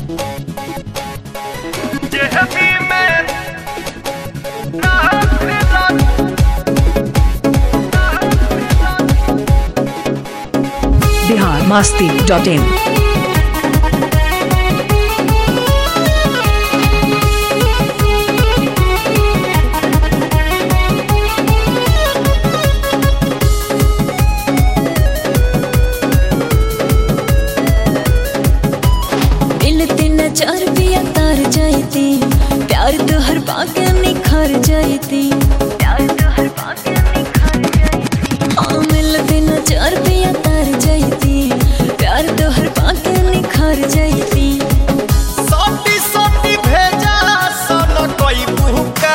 Bihar Masti dot in मिलते नजर पिया तार जाती प्यार तो हर बाके निखर जाती प्यार तो हर बाके निखर जाती हाँ मिलते नजर पिया तार जाती प्यार तो हर बाके निखर जाती सोटी सोटी भेजा सन कोई बुका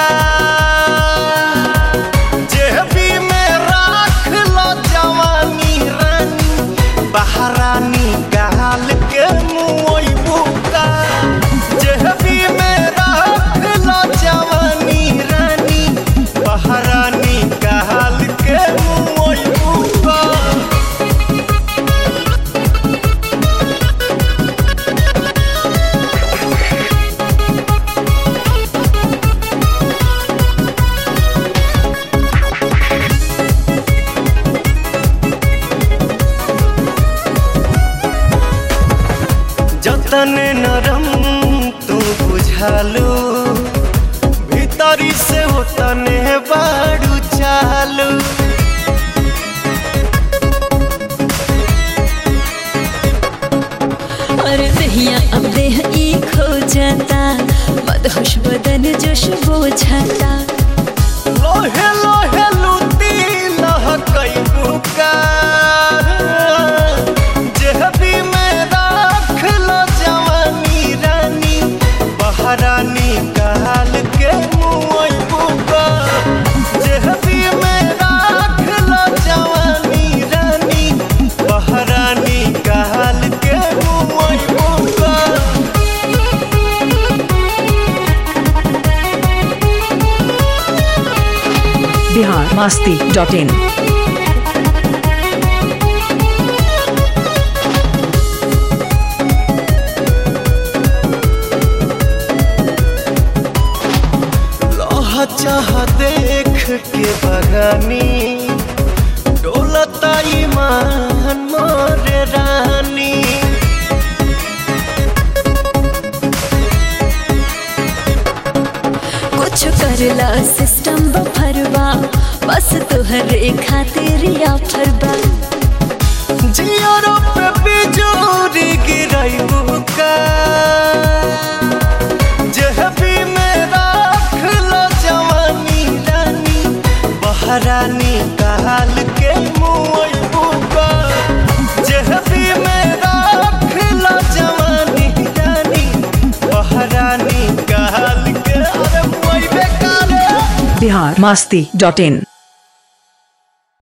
जेबी में राख लो जवानी रानी बहरानी गाल के मुई बुका जेबी में राख लो जवानी रानी बहरानी गाल के मुई बुका जतन नरम तू बुझालू भीतरी से होतने बाड़ू चालू और दहिया अब देह ई खो जाता मदहोश बदन जोश बोझाता लोहे लोहे लूटी लहकई बुका जेहबी में राख लो जवानी रानी बहरानी काल के मुई बुका जेहबी में राख लो जवानी रानी बहरानी काल के मुई बुका बिहार मास्ती डॉट इन लह चाह देख के बगानी डोलता ईमान मोरे रानी कुछ करला सिस्टम बफरवा बस तोहरे खातिर या फरबा जियो पे बिजोरी गिरई बुका जेहबी में राख लो जवानी रानी बहरानी काल के मुई बुका जेहबी में राख लो जवानी रानी बहरानी काल के अरे मुई बेकार बिहार मास्ती डॉट इन